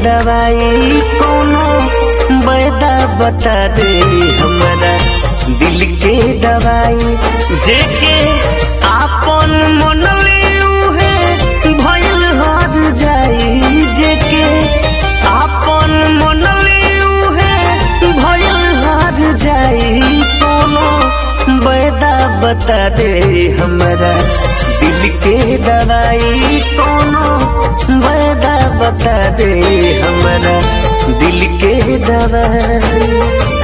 दवाई कोनो बैदा बता दे हमारा दिल के दवाई जेके आपन मनले उहे भइल हर जाई जेके आपन मनले उहे भइल हर जाई कोनो बैदा बता दे हमारा दिल के दवाई कोनो बैदा बता दे हमारा दिल के दवाई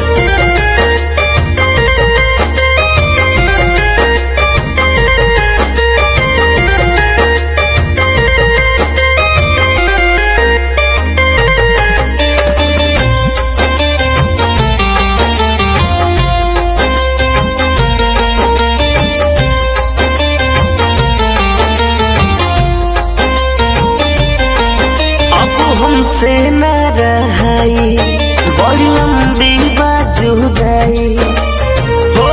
अब हमसे न रहाई बड़ी लंबी बाजुदाई हो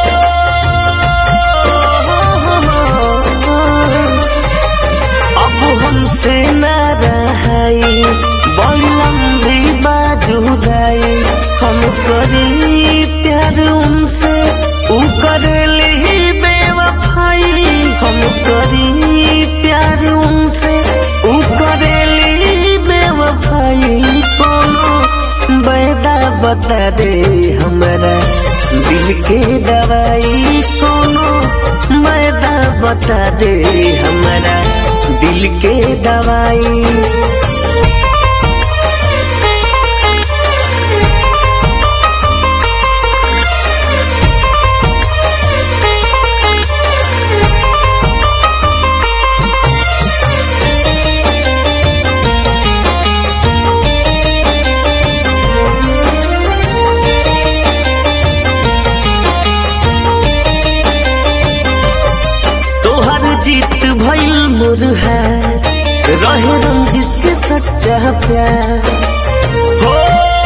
अब हमसे न रहाई बड़ी लंबी बाजुदाई हम करी प्यार उनसे ऊ करेली बेवफाई हम करी प्यार उनसे ऊ करेली बेवफाई कोनो बैदा बता दे हमारा दिल के दवाई कोनो बैदा बता दे हमारा दिल के दवाई तोहर जीत भइल मोर हार रहे रंजित के सच्चा प्यार हो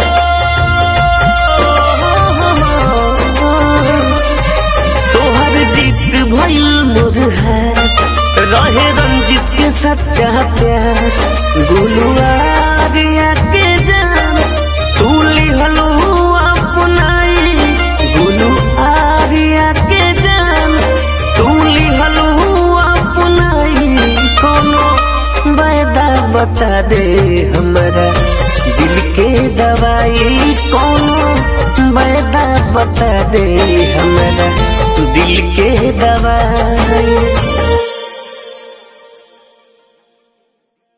तोहर जीत भइल मोर हार रहे रंजित के सच्चा प्यार गुलुआरिया के जान तू लिहलू अपनाई गुलू आरिया के जान तू लिहलू अपनाई कोनो बैदा बता दे हमारा दिल के दवाई कोनो बैदा बता दे हमारा दिल के दवाई